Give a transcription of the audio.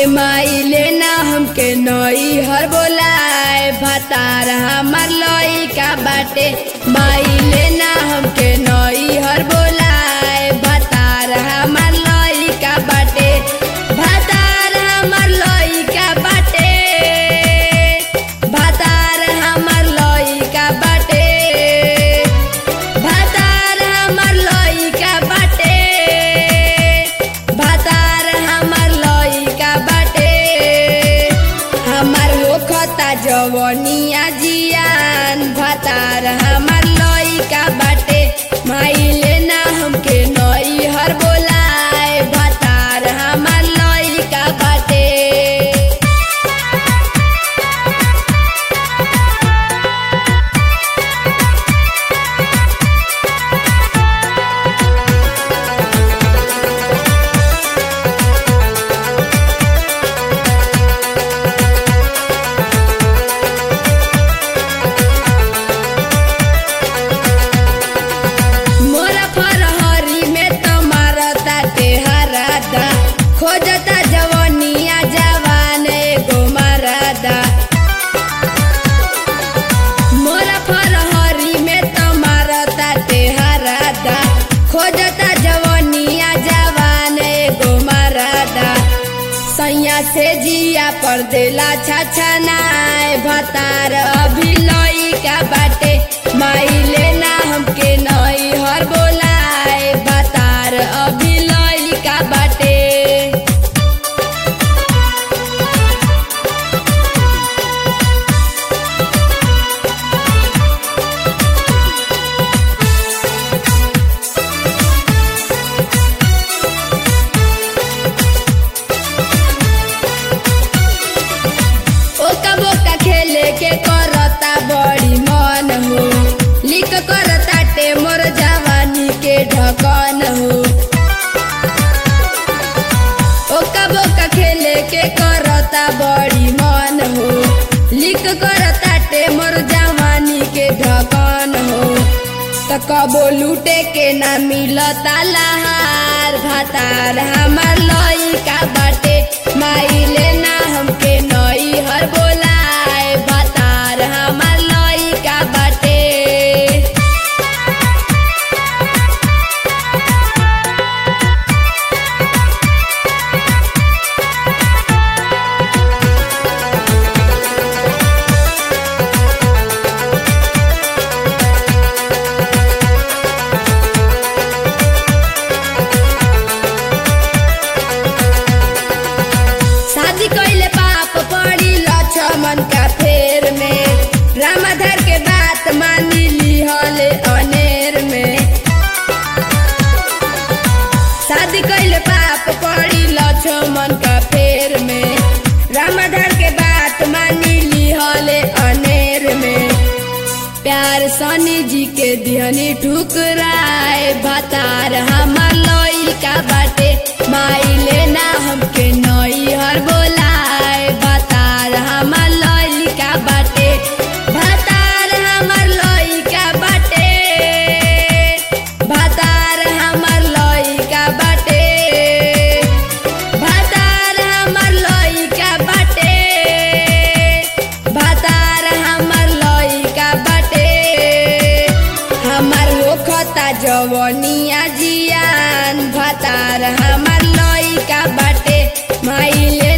माइले ना हमके नई हर बोलाए भतार हमार लई का बाटे माइले ना हमके नई हर बोलाए भतार हमार लई का बाटे भतार हमार लई का बाटे भतार हमार लई का बाटे भतार हमार लई का बाटे भतार हमार लई का बाटे हमार होखता जवनिया जियान भतार हमार लई का बाटे माइले ना हमके नई हर बोलाए भतार हमार लई का बाटे मोरा फरहरी में तुम्हारा ताटे हरादा खोजता जवनिया जवान एगो मरादा मोरा फरहरी में तुम्हारा ताटे हरादा खोजता जवनिया जवान एगो मरादा सैया से जिया पर देला छछनाए भतार अभी लई का बाटे माइले ना हमके नई हर बोलाए भतार अभी लई का बाटे ओका बोका खेले के करता बड़ी मन हो लिख करता टे मोर जवानी के ढकन हो ओका बोका खेले के करता बड़ी मन हो लिख करता टे मोर जवानी के ढकन हो त कबो लूटे के ना मिलता लहार भातार हमार लई का बाटे माइले ना हमके नई हर बोलाए भातार हमार लई का बाटे शादी कइले पाप पड़ी लक्ष्मण का फेर में रामाधर के बात मानी लिहले अनेर में शादी कइले पाप पड़ी लक्ष्मण का फेर में रामाधर के बात मानी लिहले अनेर में प्यार सनी जी के दिहनी ठुकराए भतार हमार लई का बाटे माइले ना हमके नई हर बोलाए भतार हमार लई का बाटे भतार हमार लई का बाटे भतार हमार लई का बाटे भतार हमार लई का बाटे भतार हमार लई का बाटे हमार होखता जवनिया जियान भतार हमार लई का बाटे माइले